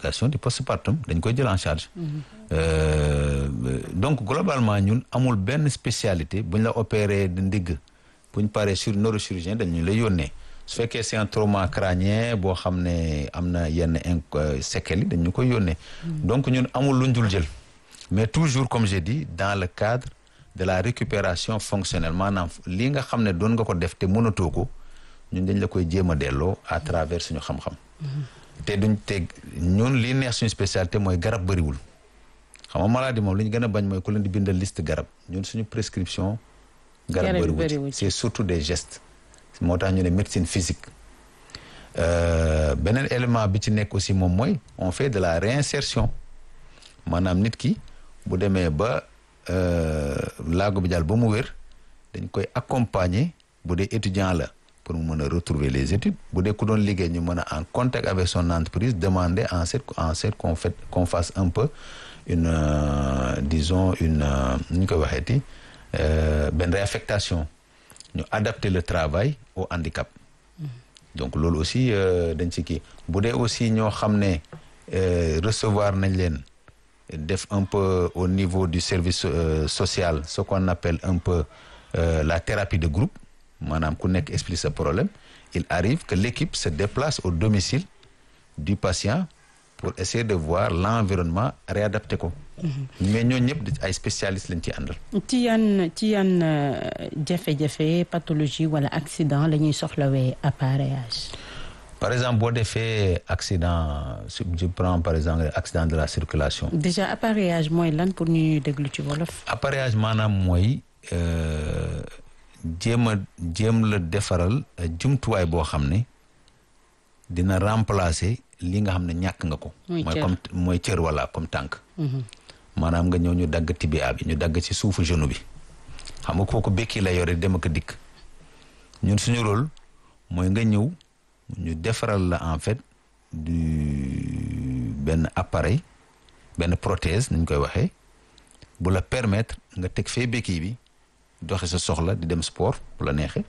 complication du postpartum dañ koy jël en charge. Euh, donc globalement ñun amul benn spécialité bu ñu la opéré de ndigg bu ñu paree sur neurochirurgien dañu la yónnee su fekkee c'est un trauma crânien boo xam ne am na yenn in séquelles yi dañu koy yónnee. donc ñun amul lu ñu dul jël mais toujours comme j'ai dit dans le cadre de la récupération fonctionnelle maanaam lii nga xam ne doon nga ko def te mënatoo ko ñun dañ la koy jéem a delloo à travers suñu xam-xam. te duñ te ñun li neex suñu spécialité mooy garab bëriwul xam nga maladie moom li ñu gën a bañ mooy ku leen di bindal liste garab ñun suñu prescription. garab Garab bëriwul bëriwul. c'est surtout des gestes. moo tax ñu ne médecine physique Euh, beneen élément bi ci nekk aussi moom mooy on fait de la réinsertion maanaam nit ki bu demee ba euh, laago bi daal ba mu wér dañ koy accompagner bu dee étudiant la pour mu mën a retrouver les études bu dee ku doon liggéey ñu mën a en contact avec son entreprise demander en cette en cette qu'on fait qu'on fasse un peu une euh, disons une euh, nu ñu koy waxeeti euh, benn réaffectation ñu adapter le travail au handicap donc loolu aussi euh, dañ ci kii bu dee aussi ñoo xam ne euh, recevoir nañ leen def un peu au niveau du service euh, social ce qu'on appelle un peu euh, la thérapie de groupe maanaam ku nekk explique sa problème il arrive que l'équipe se déplace au domicile du patient pour essayer de voir l'environnement réadapté ko mais ñooñu ñëpp ay spécialistes lañ ci àndal ci yan ci yan euh, jafe-jafe pathologie wala accident la ñuy soxlawee appareillage. par exemple boo defee accident su- je prends par exemple accident de la circulation déjà appareillage mooy lan pour ñuy déglu ci wolof. appareillage maanaam mooy euh, jéem a jéem la defaral euh, jumtuwaay boo xam ne dina remplacer li nga xam ne ñàkk nga ko Muy mooy cër. comme mooy cër wala comme tànk maanaam nga ñëw ñu dagg tibia bi ñu dagg ci suufu genou bi xam nga kooku békki la yore dem ak a dikk ñun suñu rôle mooy nga ñëw ñu defaral la en fait du benn appareil benn prothèse ni ñu koy waxee bu la permettre nga teg fee békki bi doxe sa soxla di dem sport bu la neexee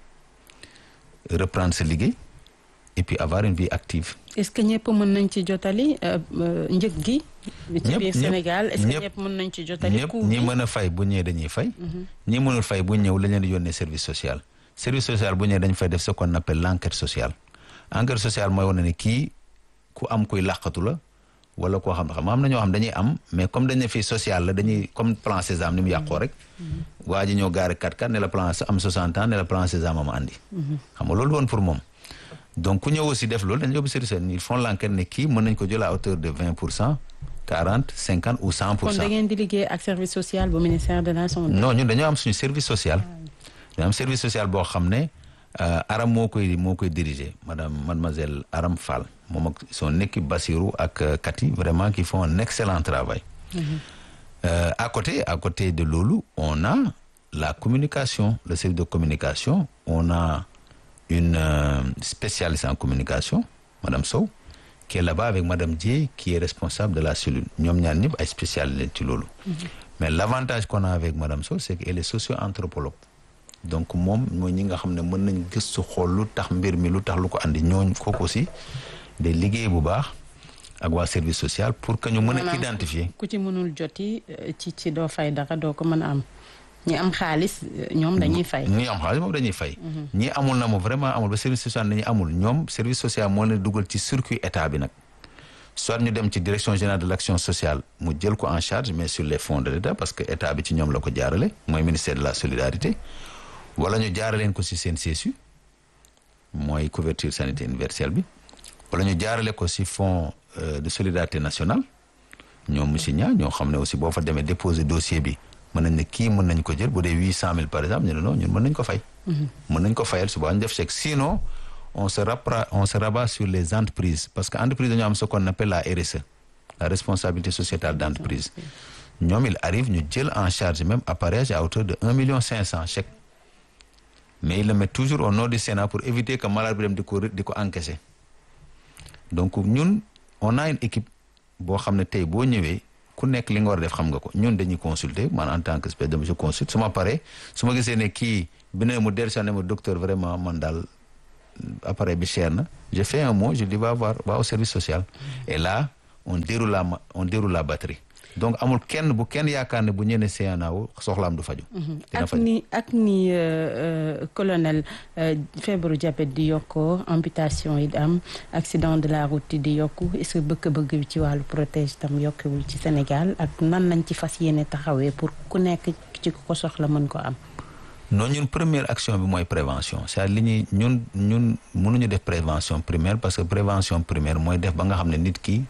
reprendre sa liggéey et puis avoir une vie active. est-ce que ñëpp mën nañ ci jotali euh, euh, njëg gi. ci Ñëpp, biir ñëpp, Sénégal est-ce que ñëpp. ñëpp mën nañ ci jotali. ñëpp coût ñi bi? mën a fay bu ñëwee dañuy fay. ñi mënul fay bu ñëw lañ leen di yónnee service social. service social bu ñëwee dañ fay def ce qu'on appelle l'enquête sociale. enquête sociale mooy wane ne kii ku am kuy làqatu la wala koo xam ne xam am na ñoo xam dañuy am mais comme dañ ne fii social la dañuy comme plan Sésame ni mu yàqoo rek. waa ji ñëw gaari 4x4 ne la plan am 60 ans ne la plan Sésame am andi. xam nga loolu woon pour moom. donc ku ñëw aussi def loolu dañu yóbbu service social ils font l'enquête ne kii mën nañ ko jël à hauteur de 20 pour cent 40 50 ou 100 pour kon cent. da ngeen di liggéey ak service social bu ministère de la santé. non ñun dañoo am suñu service social dañoo am service social boo xam ne euh, Aram moo koy moo koy diriger madame mademoiselle Aram Fall moom ak son équipe Bassirou ak euh, Cathy vraiment qui font un excellent travail Euh, à côté à côté de loolu on a la communication le service de communication on a une euh, spécialiste en communication madame Sow qui est là-bas avec madame Dieye qui est responsable de la cellule ñoom ñaar ñëpp ay spécialistes ci loolu mais l'avantage qu'on a avec madame Sow c'est qu'elle est socio-anthropologue donc moom mooy ñi nga xam ne mën nañ gëstu xool lu tax mbir mi lu tax lu ko andi ñooñ kooku aussi day liggéey bu baax ak waa service social pour que ñu mën a Maanaam identifier ku ci mënul joti euh, ci ci doo fay dara doo ko mën a am ñi am xaalis euh, ñoom dañuy fay. ñi am xaalis moom dañuy fay ñi amul na moom vraiment amul ba service social dañuy amul ñoom service social moo leen dugal ci circuit état bi nag soit ñu dem ci direction générale de l'action sociale mu jël ko en charge mais sur les fonds de l'état parce que état bi ci ñoom la ko jaarale mooy ministère de la solidarité wala ñu jaaraleen ko ci seen CSU mooy couverture sanitaire universelle bi wala ñu jaarale ko ci fonds euh, de solidarité nationale ñoom monsieur Nia ñoo xam ne aussi boo fa demee déposer dossier bi mën nañ ne kii mën nañ ko jël bu dee huit cent mille par exemple ñu ne non ñun mën nañ ko fay. mën nañ ko fayal suba ñu def chèque sinon on se rappra on se rabat sur les entreprises parce que entreprise dañoo am ce qu'on appelle la RSE la responsabilité sociétale d'entreprise ñoom il arrive ñu jël en charge même appareillage à hauteur de un million cinq cent chèque mais il le met toujours au nom du Sénat pour éviter que malade bi dem di ko di ko encaisser donc ñun on a une équipe boo xam ne tey boo ñëwee ku nekk li nga war a def xam nga ko ñun dañuy consulter man en tant que espèce de je consulte su ma paree su ma gisee ne kii bi ne mu dellusi ne ma docteur vraiment man daal appareil bi cher na je fais un mot je dis va voir va au service social et là on déroule la on déroule la batterie donc amul kenn bu kenn yaakaar ne bu ñëwee CNAO soxlaam du faju dina ak faju ni ak ni colonel feebaru diabète di yokkoo amputation yi di am accident de la route yi di yokku est-ce que bëgg-bëgg bi ci wàllu protège tam yokkuwul ci Sénégal ak nan lañ ci fas yéene taxawee pour ku nekk ci ku ko soxla mën ko am. non ñun première action bi mooy prévention c'est-à-dire li ñuy ñun ñun mënuñu def prévention primaire parce que prévention primaire mooy def ba nga xam ne nit ki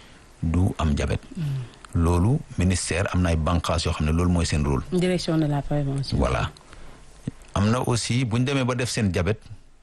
du am diabète. loolu ministère am na ay bànqaas yoo xam ne loolu mooy seen rôle. direction de la prévention. voilà am na aussi bu ñu demee ba def seen diabète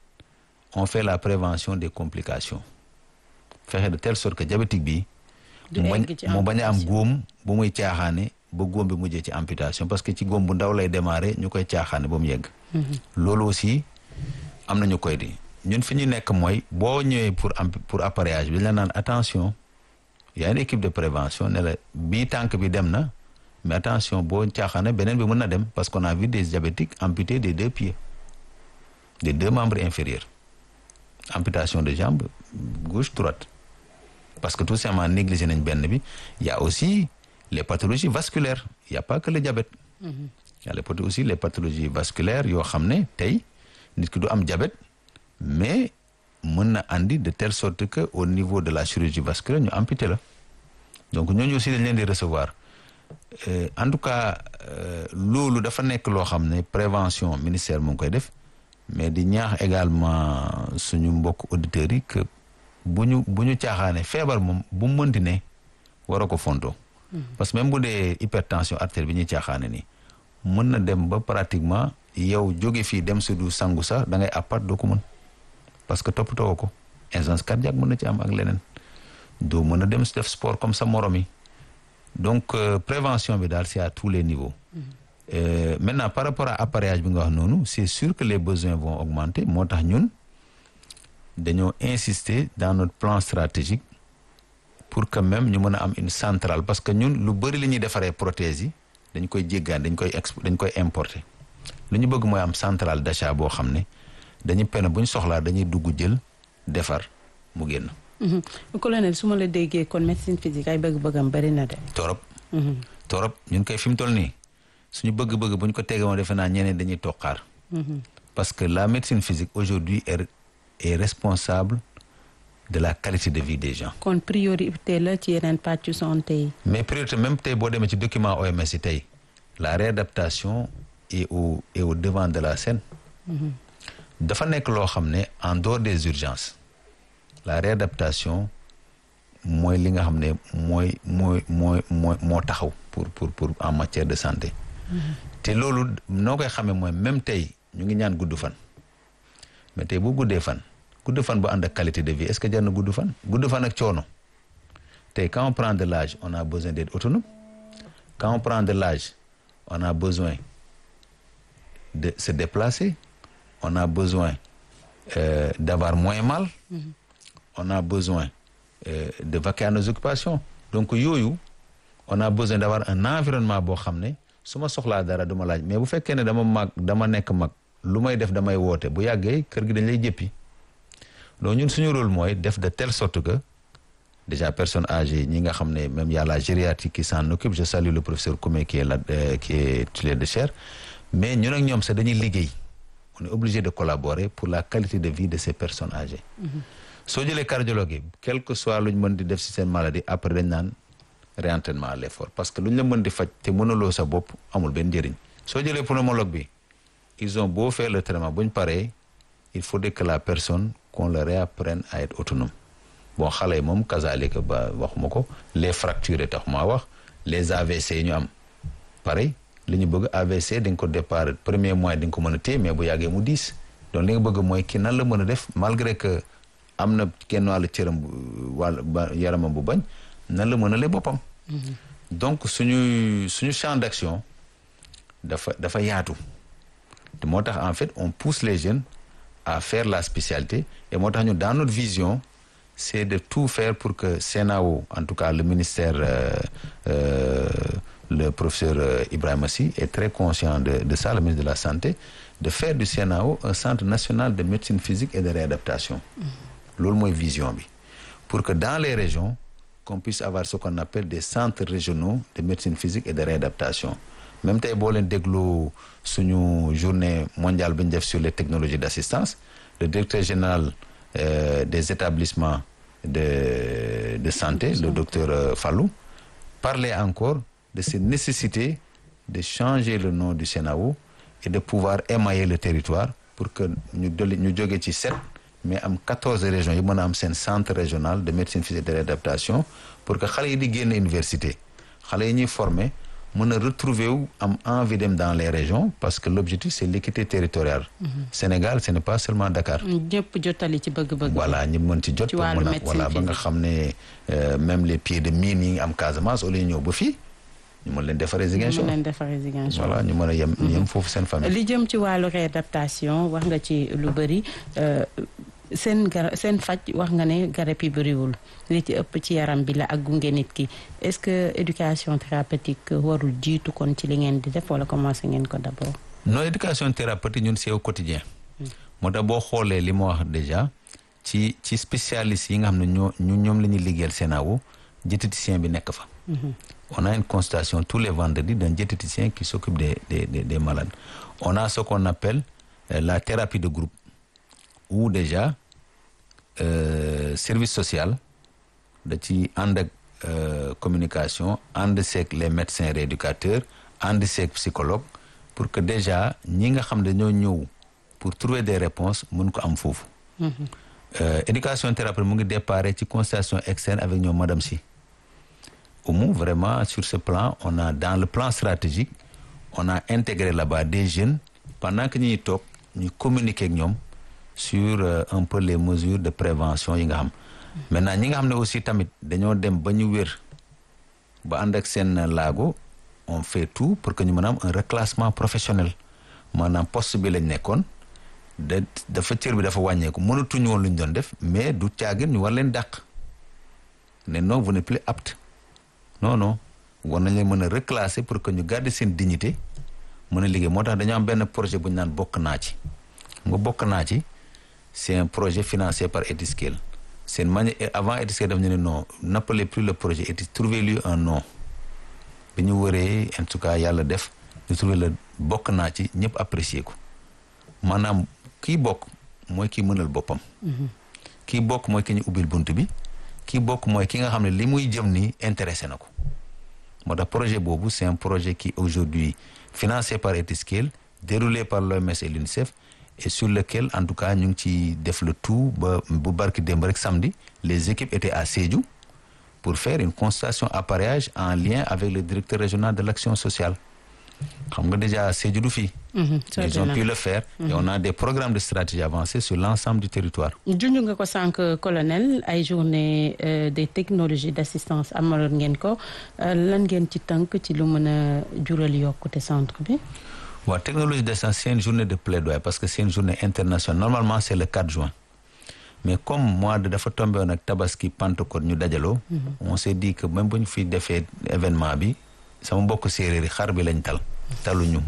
on fait la prévention des complications fexe de telle sorte que diabétique bi. du mu bañ egg ci mu bañ a am amputation. góom bu muy caaxaane ba góom bi mujjee ci amputation parce que ci góom bu ndaw lay démarrer ñu koy caaxaane ba mu yegg. loolu aussi am na ñu koy di ñun fi ñu nekk mooy boo ñëwee pour am pour appareillage bi la naan attention y a une équipe de prévention ne la bii tànk bi dem na mais attention boo caaxaane beneen bi mën na dem parce qu'on a vu des diabétiques amputés des deux pieds des deux membres inférieurs amputation de jambe gauche droite parce que tout simplement négligé nañ benn bi y a aussi les pathologies vasculaires il y a pas que le diabète y a les pathologies aussi les pathologies vasculaires yoo xam ne tey nit ki du am diabète mais mën na andi de telle sorte que au niveau de la chirurgie vasculaire ñu amputé la donc ñooñu aussi dañ leen di recevoir Euh, en tout cas euh, loolu dafa nekk loo xam ne prévention ministère mu ngi koy def mais di ñaax également suñu mbokk auditeurs yi que bu ñu bu ñu caaxaane feebar moom bu mu mënti ne war a ko fontoo parce que même bu dee hypertension artère bi ñuy caaxaane nii mën na dem ba pratiquement yow jóge fii dem si du sangu sax da ngay appat doo ko mën parce que toppatoo ko insuffisance cardiaque mën na ci am ak leneen doo mën a dem si def sport comme sa morom yi donc euh, prévention bi daal c'est à tous les niveaux Euh, maintenant par rapport à appareillage bi nga wax noonu c'est sûr que les besoins vont augmenter moo tax ñun dañoo insister dans notre plan stratégique pour que même ñu mën a am une centrale parce que ñun lu bëri li ñuy defaree prothèses yi dañ koy jéggaan dañ koy exp dañ koy importer lu ñu bëgg mooy am centrale d'achat boo xam ne dañuy pene bu ñu soxlaa dañuy dugg jël defar mu génn Mhm. colonel su ma la déggee kon médecine physique ay bëgg-bëggam bari na de. torop Mhm. torop ñun koy fi mu toll nii suñu bëgg-bëgg bu ñu ko tegee woon defe naa ñeneen dañuy toog xaar Mhm. parce que la médecine physique aujourd'hui est, est responsable de la qualité de vie des gens kon priorité la ci yeneen pàccu santé yi. mais priorité même tey boo demee ci document OMS yi tey la réadaptation est au est au devant de la scène dafa nekk loo xam ne en dehors des urgences la réadaptation mooy li nga xam ne mooy mooy mooy mooy moo taxaw pour pour pour en matière de santé te loolu noo koy xamee mooy même tey ñu ngi ñaan gudd fan mais tey bu guddee fan gudd fan bu ànd ak qualité de vie est-ce que jar na gudd fan gudd fan ak coono tey quand on prend de l'âge on a besoin d'être autonome quand on prend de l'âge on a besoin de se déplacer on a besoin euh, d'avoir moins mal on a besoin euh, de vaquer à nos occupations donc yooyu on a besoin d'avoir un environnement boo xam ne su ma soxlaa dara du ma laaj mais bu fekkee ne dama mag dama nekk mag lu may def damay woote bu yàggee kër gi dañ lay jëppi donc ñun suñu rôle mooy def de telle sorte que déjà personnes âgées ñi nga xam ne même y a la gériatrie qui s'en occupe je salue le professeur Koumé qui est là euh, qui est titulaire de chaire mais ñun ak ñoom sax dañuy liggéey on est obligé de collaborer pour la qualité de vie de ces personnes âgées soo jëlee cardiologue yi quel que soit lu ñu mën di def ci seen maladie après dañ naan réentraînement à l'effort parce que lu ñu la mën di faj te mënuloo sa bopp amul benn njëriñ soo jëlee pneumologue bi ils ont beau faire le traitement bu ñu paree il faudrait que la personne qu'on le réapprenne à être autonome bon xale yi moom kazalika ba waxuma ko les fractures tax maa wax les AVC yi ñu am pareil li ñu bëgg AVC dañ ko départ premier mois di nga ko mën a téye mais bu yàggee mu diis donc li nga bëgg mooy ki nan la mën a def malgré que am na kenn wàllu cëram wàll ba yaramam bu bañ nan la mën a lee boppam donc suñu suñu champ d'action dafa dafa yaatu te moo tax en fait on pousse les jeunes à faire la spécialité et moo tax ñu dans notre vision c'est de tout faire pour que CNAO en tout cas le ministère euh, euh, le professeur euh, Ibrahima Sy est très conscient de de ça le ministre de la santé de faire du CNAO un centre national de médecine physique et de réadaptation loolu mooy vision bi pour que dans les régions qu'on puisse avoir ce qu'on appelle des centres régionaux de médecine physique et de réadaptation même tey boo leen déglu suñu journée mondiale bi ñu def sur les technologies d'assistance le directeur général euh, des établissements de de santé le docteur euh, Fallou parlait encore de cette nécessité de changer le nom du CENAO et de pouvoir émailler le territoire pour que ñu dolli ñu jóge ci sept mais am quatorze régions yi mën a am seen centre régional de médecine physique et de réadaptation pour que xale yi di génn université xale yi ñuy former mën a retrouver wu am envie dem dans les régions parce que l'objectif c'est l'équité territoriale Sénégal ce n'est pas seulement Dakar ñëpp jotali ci bëgg-bëgg. voilà ñi mën ci jot Ci wàllu mën a médecine voilà ba nga physique. xam ne euh, même les pieds de mine yi am Casamance au lieu ñëw ba fii ñu mën leen defaree Ziguinchor mën leen defaree Ziguinchor. voilà ñu mën a yem yem foofu seen famille li jëm ci wàllu réadaptation wax nga ci lu bëri euh, seen gar seen faj wax nga ne garab yi bëriwul li ci ëpp ci yaram bi la ak gunge nit ki est-ce que éducation thérapeutique warul jiitu kon ci li ngeen di def wala commencé ngeen ko d'abord. non éducation thérapeutique ñun c'est au quotidien moo tax boo xoolee li ma wax déjà ci ci spécialistes yi nga xam ne ñoo ñu ñoom la ñuy liggéeyal CENAO diététicien bi nekk fa on a une consultation tous les vendredis d'un diététicien qui s'occupe des des des des malades on a ce qu'on appelle euh, la thérapie de groupe où déjà euh, service social da ci ànd ak euh, communication ànd seeg les médecins rééducateurs ànd seeg psychologue pour que déjà ñi nga xam ne dañoo ñëw pour trouver des réponses mën ko am foofu Euh, éducation thérapeutique mu ngi déparé ci consultation externe avec ñoom madame si Oumou vraiment sur ce plan on a dans le plan stratégique on a intégré là-bas des jeunes pendant que ñuy toog ñu communiquer ak ñoom sur euh, un peu les mesures de prévention yi nga xam maintenant ñi nga xam ne aussi tamit dañoo dem ba ñu wér ba ànd ak seen laago on fait tout pour que ñu mën a am un reclassement professionnel maanaam poste bi lañ nekkoon da dafa cër bi dafa wàññeeku mënatuñu woon lu ñu doon def mais du caagin ñu war leen dàq ne non vous n'êtes plus apte non non war nañ leen mën a reclasser pour que ñu garder seen dignité mën a liggéey moo tax dañoo am benn projet bu ñu naan bokk naa ci nga bokk naa ci c'est un projet financé par Etiskale c'est une manière avant Etiskale daf ñu ne non n'appelez plus le projet Etis trouvez-lui un nom bi ñu wëree en tout cas yàlla def ñu trouver le bokk naa ci ñëpp apprécier ko maanaam kii bokk mooy kii mënal boppam kii bokk mooy ki ñu ubbil bunt bi kii bokk mooy ki nga xam ne li muy jëm nii intéressé na ko moo tax projet boobu c'est un projet qui aujourd'hui financé par Etiskale déroulé par l'OMS et l'UNICEF et sur lequel en tout cas ñu ngi ci def le tout ba bu barki démb rek samedi les équipes étaient à Sédhiou pour faire une consultation appareillage en lien avec le directeur régional de l'action sociale xam nga déjà Sédhiou du fii ils ont pu le faire et on a des programmes de stratégie avancés sur l'ensemble du territoire junj nga ko sànq colonel ay journée euh, des technologies d'assistance amaloon ngeen ko euh, lan ngeen ci tënk ci lu mën a jural yokkute centre bi waaw technologie d'assistance c'est une journée de plaidoyer parce que c'est une journée internationale normalement c'est le 4 juin mais comme mois de dafa tombé woon ak tabaski Pentecôte ñu dajaloo on s'est dit que même bu ñu fi defee événement bi sama mbokk séeréer yi xar bi lañ tal taluñu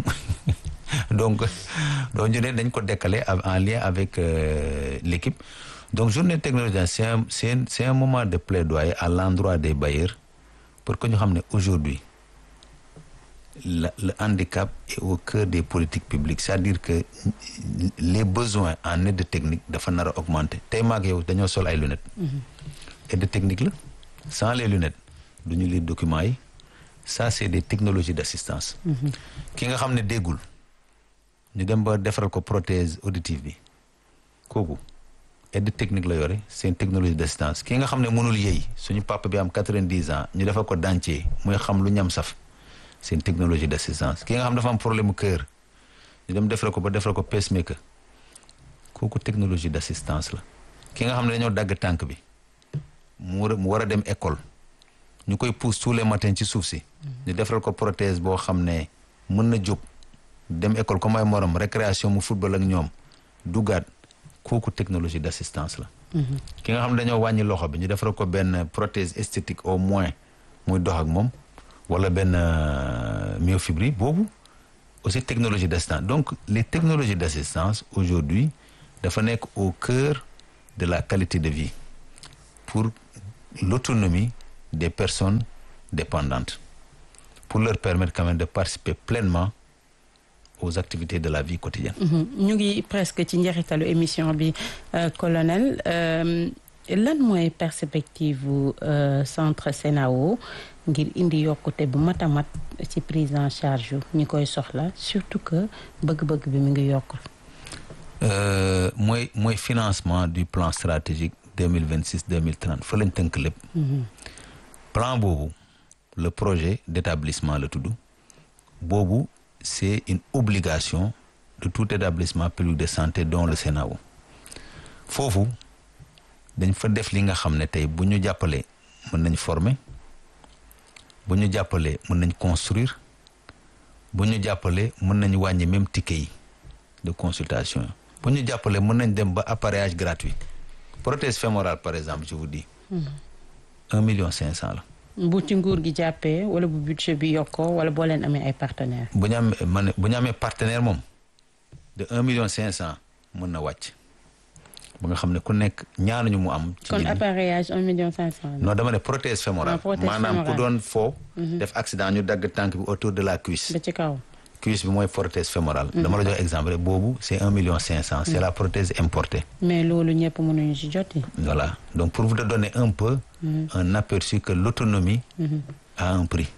donc donc ñu ne dañ ko décaler en lien avec euh, l'équipe donc journée technologie c'est un c'est un c'est un moment de plaidoyer à l'endroit des bailleurs pour que ñu xam ne aujourd'hui la, le handicap est au cœur des politiques publiques c'est-à-dire que les besoins en aide technique dafa nar a augmenter tey maag yow dañoo sol ay lunettes aide technique la sans les lunettes du ñu lire documents yi ça c'est des technologies d'assistance ki nga xam ne déggul ñu dem ba defaral ko prothèse auditive bi kooku aide technique la yore c'est une technologie d'assistance ki nga xam ne mënul yëy suñu papa bi am quatre-vingt-dix ans ñu defal ko dentier muy xam lu ñam saf c'est une technologie d'assistance ki nga xam dafa am problème mu cœur ñu dem defal ko ba defal ko pacemaker kooku technologie d'assistance la ki nga xam ne dañoo dagg tànk bi mu war a mu war a dem école ñu koy pousse tous les matins ci suuf si ñu defal ko prothèse boo xam ne mën na jóg dem école comme ay morom récréation mu football ak ñoom duggaat kooku technologie d'assistance la ki nga xam ne dañoo wàññi loxo bi ñu defal ko benn prothèse esthétique au moins muy dox ak moom wala benn myofibrie boobu aussi technologie d'assistance donc les technologies d'assistance aujourd'hui dafa nekk au cœur de la qualité de vie pour l'autonomie des personnes dépendantes pour leur permettre quand même de participer pleinement aux activités de la vie quotidienne. ñu ngi presque ci njeexitalu émission bi colonel lan mooy perspective bu centre CENAO ngir indi yokkute bu mat a mat ci prise en charge yu ñi koy soxla surtout que bëgg-bëgg bi mu ngi yokk. mooy mooy financement du plan stratégique deux mille vingt six deux mille trente fa lañ tënk lépp. plan boobu le projet d'établissement la tudd boobu c'est une obligation de tout établissement public de santé dont le CENAO foofu dañ fa def li nga xam ne tey bu ñu jàppalee mën nañ former bu ñu jàppalee mën nañ construire bu ñu jàppalee mën nañ wàññi même ticket yi de consultation bu ñu jàppalee mën nañ dem ba appareillage gratuit prothèse fémorale par exemple je vous dis un million cinq cent la bu ci nguur gi jàppee wala bu budget bi yokkoo wala boo leen amee ay partenaires. bu ñu amee man bu ñu amee partenaire moom de un million cinq cent mën na wàcc ba nga xam ne ku nekk ñaanuñu mu am. ci kon appareillage un million cinq cent. non dama ne prothèse fémorale. prothèse maanaam ku fémorale. doon foo. def accident ñu dagg tànk bi autour de la cuisse. ba ci kaw. cuisse bi mooy prothèse fémorale. dama la jox exemple rek boobu c'est un million cinq cent. c'est la prothèse importée. mais loolu ñëpp mënuñu ci joti. Voilà. Donc, pour vous donner un peu un aperçu que l'autonomie a un prix.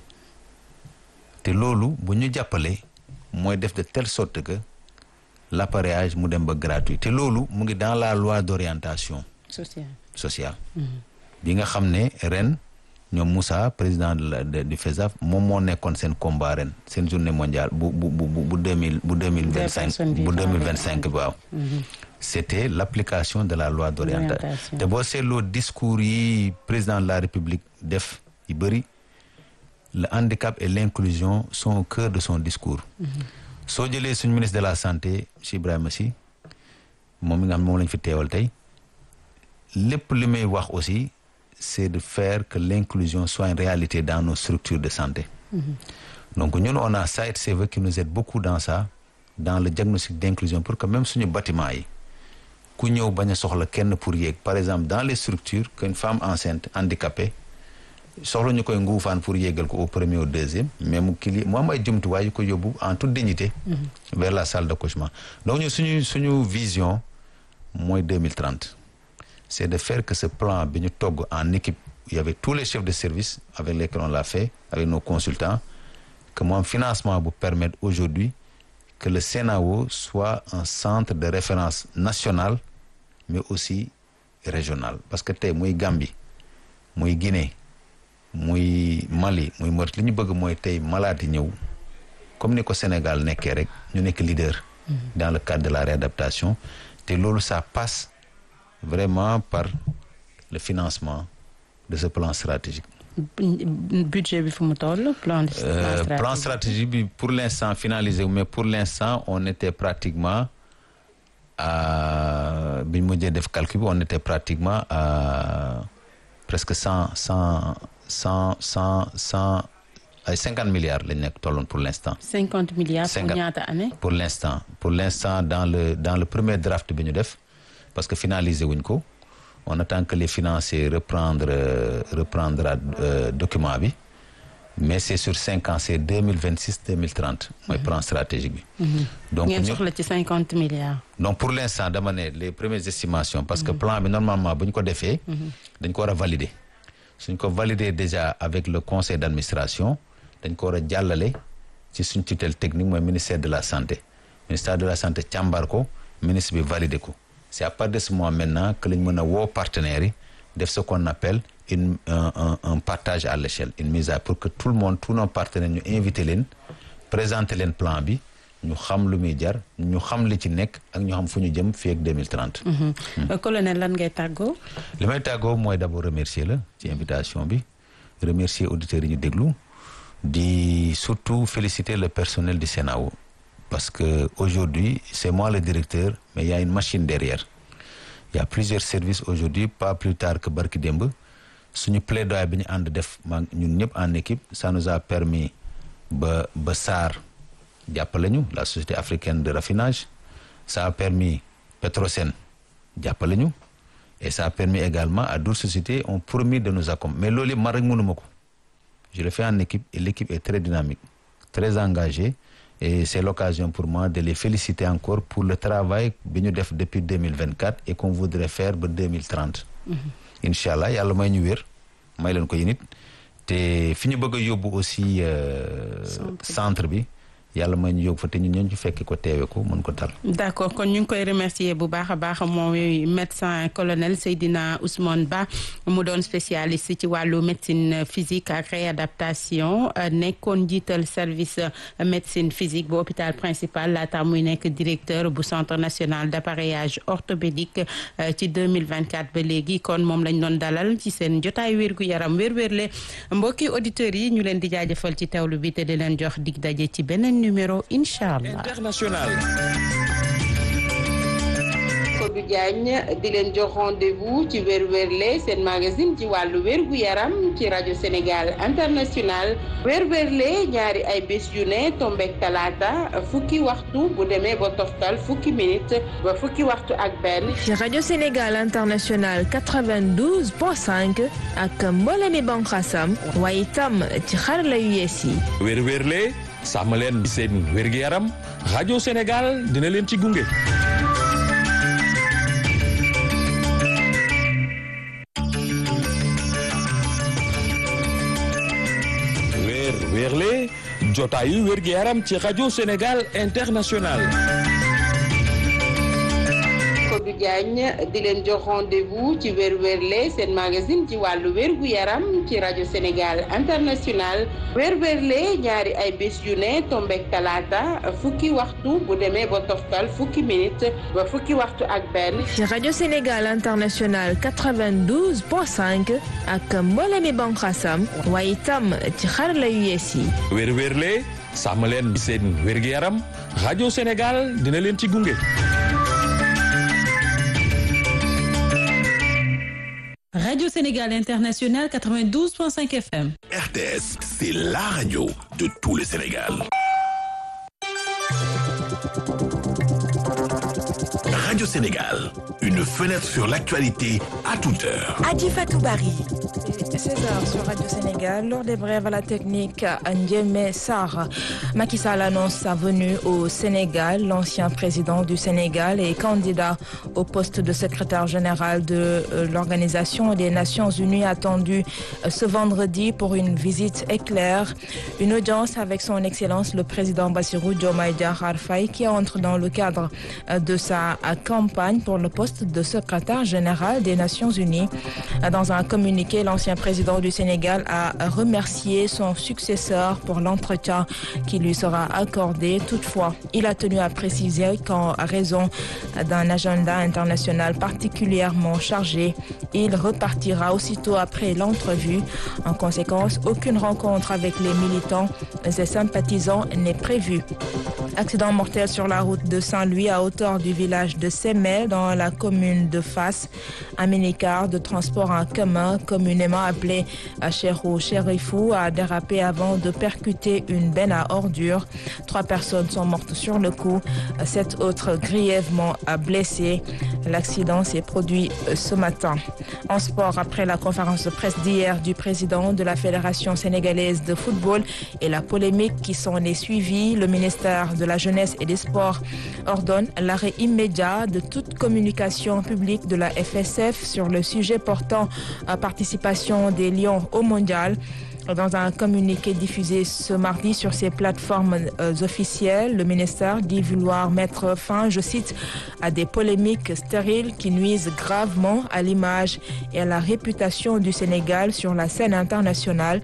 te loolu bu ñu jàppalee mooy def de telle sorte que l'appareillage mu dem ba gratuit te loolu mu ngi dans la loi d'orientation social. sociale. bi nga xam ne ren ñoom Moussa président de la de- du FESAF moom moo nekkoon seen combat ren seen journée mondiale bu bu bu bu bu deux mille bu deux mille vingt cinq personnes bu vivant deux mille avec vingt cinq waaw. c'était l'application de la loi d'orientation D'orientation. te boo seetloo discours yi président de la République def yu bëri le handicap et l'inclusion sont au cœur de son discours soo jëlee suñu ministre de la santé monsieur Ibrahima Sy moom mi nga xam moom lañ fi teewal tey lépp li may wax aussi c'est de faire que l'inclusion soit une réalité dans nos structures de santé donc ñun on a Saïd Seva qui nous aide beaucoup dans ça dans le diagnostic d'inclusion pour que même suñu bâtiment yi ku ñëw bañ a soxla kenn pour yéeg par exemple dans les structures qu'une femme enceinte handicapée soxla ñu koy nguufaan pour yéegal ko au premier au deuxième mais mu kili mu am ay jumtuwaay yu ko yóbbu en toute dignité vers la salle d'accouchement donc ñu suñu suñu vision mooy 2030 c'est de faire que ce plan bi ñu togg en équipe il y avait tous les chefs de service avec lesquels on l'a fait avec nos consultants que mu am financement bu permettre aujourd'hui que le CENAO soit un centre de référence national mais aussi régional parce que tey muy Gambie muy Guinée muy Mali muy Mauritanie li ñu bëgg mooy tey malade yi ñëw comme ni ko Sénégal nekkee rek ñu nekk leader dans le cadre de la réadaptation te loolu ça passe vraiment par le financement de ce plan stratégique budget bi fu mu toll plan. Euh, plan plan stratégique. stratégique bi pour l'instant finalisé mais pour l'instant on était pratiquement à bi ñu mujjee def calcul bi on était pratiquement à presque cent cent cent cent cent ay cinquante milliards lañ nekk tolloon pour l'instant cinquante milliards pour Cinquante. ñaata année. pour l'instant pour l'instant dans le dans le premier draft bi ñu def parce que finalisé wuñ ko on attend que les financiers reprendre euh, reprendra euh, document bi mais c'est sur cinq ans c'est deux mille vingt six deux mille trente mooy plan stratégique bi. donc ngeen ñu soxla ci cinquante milliards. donc pour l'instant dama ne les premières estimations parce que plan bi normalement bu ñu ko defee. dañ ko war a valider suñ ko valider déjà avec le conseil d'administration dañ ko war a jàllale ci suñ tutelle technique mooy ministère de la santé ministère de la santé càmbar ko ministre bi valider ko c'est à partir de ce moment maintenant que lañ mën a woo partenaires yi def ce qu'on appelle une un, un, un partage à l'échelle une mise à pour que tout le monde tous nos partenaires ñu invité leen présenter leen plan bi ñu xam lu muy jar ñu xam li ci nekk ak ñu xam fu ñu jëm fii ak 2030. Euh, colonel lan ngay tàggoo. li may tàggoo mooy d'abord remercier la ci invitation bi remercier auditeurs yi ñu déglu di surtout féliciter le personnel du CENAO parce que aujourd'hui c'est moi le directeur mais il y a une machine derrière il y a plusieurs services aujourd'hui pas plus tard que barki démb suñu plaidoyer bi ñu ànd def maa ñun ñëpp en équipe ça nous a permis ba ba SAR jàppale ñu la société africaine de raffinage ça a permis Petrosen jàppale ñu et ça a permis également à d'autres sociétés ont promis de nous accompagner mais loolu yëpp man rek mënuma ko je le fais en équipe et l'équipe est très dynamique très engagée et c'est l'occasion pour moi de les féliciter encore pour le travail bi ñu def depuis 2024 et qu'on voudrait faire ba 2030 incha allah yàlla may ñu wér may leen ko yi nit te fi ñu bëgg a yóbbu aussi centre bi yàlla may ñu yóbbu fa te ñun ñoo ci fekk ko teewe ko mën ko tal d'accord kon ñu ngi koy remercier bu baax a baax mooy médecin colonel Seydina Ousmane Ba mu doon spécialiste ci wàllu médecine physique ak réadaptation nekkoon njiital service médecine physique bu hôpital principal laata muy nekk directeur bu centre national d'appareillage orthopédique ci 2024 ba léegi kon moom lañ doon dalal ci seen jotaay wérgu yaram wér-wérle mbokki auditeurs yi ñu leen di jaajëfal ci teewlu bi te di leen jox dig daje ci beneen numéro incha allah. international. Kodou Diagne di leen jox rendez-vous ci wér-wérle seen magazine ci wàllu wérgu yaram ci rajo Sénégal international wér-wérle ñaari ay bés yu ne tombek talaata fukki waxtu bu demee ba toftal fukki minute ba fukki waxtu ak benn. ci rajo Sénégal international 92.5 ak mboolemi banqaasam waaye itam ci xarala yu yees yi. wér-wérle sàmm leen seen wérgu yaram rajo Sénégal dina leen ci gunge. weer weerle jotaayu wérgu yaram ci rajo Sénégal international. Kodou Diagne di leen jox rendez-vous ci wér-wérle seen magazine ci wàllu wérgu yaram ci rajo Sénégal international wér-wérle ñaari ay bés yu ne tombek talaata fukki waxtu bu demee ba toftal fukki minute ba fukki waxtu ak benn. ci rajo Sénégal international 92.5 ak mboolemi banqaasam waaye itam ci xarala yu yees yi. wér-wérle sàmm leen seen wérgu yaram rajo Sénégal dina leen ci gunge. Radio Sénégal International 92.5 FM. RTS, c'est la radio de tout le Sénégal. Radio Sénégal, une fenêtre sur l'actualité à toute heure. Adi Fatoubari. 16h sur Radio Sénégal, lors des brèves à la technique, Ndiémé Sarr. Macky Sall annonce sa venue au Sénégal. L'ancien président du Sénégal est candidat au poste de secrétaire général de l'Organisation des Nations Unies attendu ce vendredi pour une visite éclair. Une audience avec son Excellence le président Bassirou Diomaye Diakhar Faye qui entre dans le cadre de sa campagne pour le poste de secrétaire général des Nations Unies. Dans un communiqué, l'ancien président du Sénégal a remercié son successeur pour l'entretien qui lui sera accordé. Toutefois, il a tenu à préciser qu'en raison d'un agenda international particulièrement chargé, il repartira aussitôt après l'entrevue. En conséquence, aucune rencontre avec les militants et sympathisants n'est prévue. Accident mortel sur la route de Saint-Louis à hauteur du village de Semel dans la commune de Fass. Un minicar de transport en commun communément appelé Cherou Cherifou a dérapé avant de percuter une benne à ordures. Trois personnes sont mortes sur le coup, sept autres grièvement blessées. L'accident s'est produit ce matin. En sport, après la conférence de presse d'hier du président de la Fédération sénégalaise de football et la polémique qui s'en est suivie, le ministère de la Jeunesse et des Sports ordonne l'arrêt immédiat de toute communication publique de la FSF sur le sujet portant à participation des Lions au mondial. Dans un communiqué diffusé ce mardi sur ses plateformes euh, officielles, le ministère dit vouloir mettre fin, je cite, à des polémiques stériles qui nuisent gravement à l'image et à la réputation du Sénégal sur la scène internationale.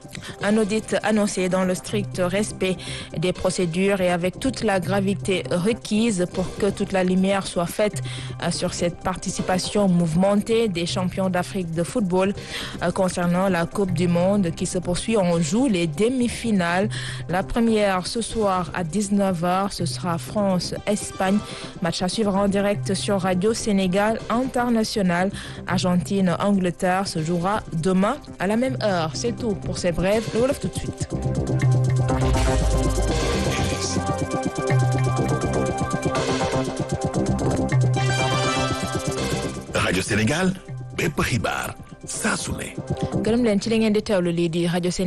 Un audit annoncé dans le strict respect des procédures et avec toute la gravité requise pour que toute la lumière soit faite sur cette participation mouvementée des champions d'Afrique de football concernant la Coupe du Monde qui se poursuit. On joue les demi-finales. La première ce soir à 19h, ce sera France-Espagne. Match à suivre en direct sur Radio Sénégal International. Argentine-Angleterre se jouera demain à la même heure. C'est tout pour ces brèves. Le Wolof tout de suite. Radio Sénégal bépp xibaar saa su ne. gërëm leen ci li ngeen di teewlu lii di rajo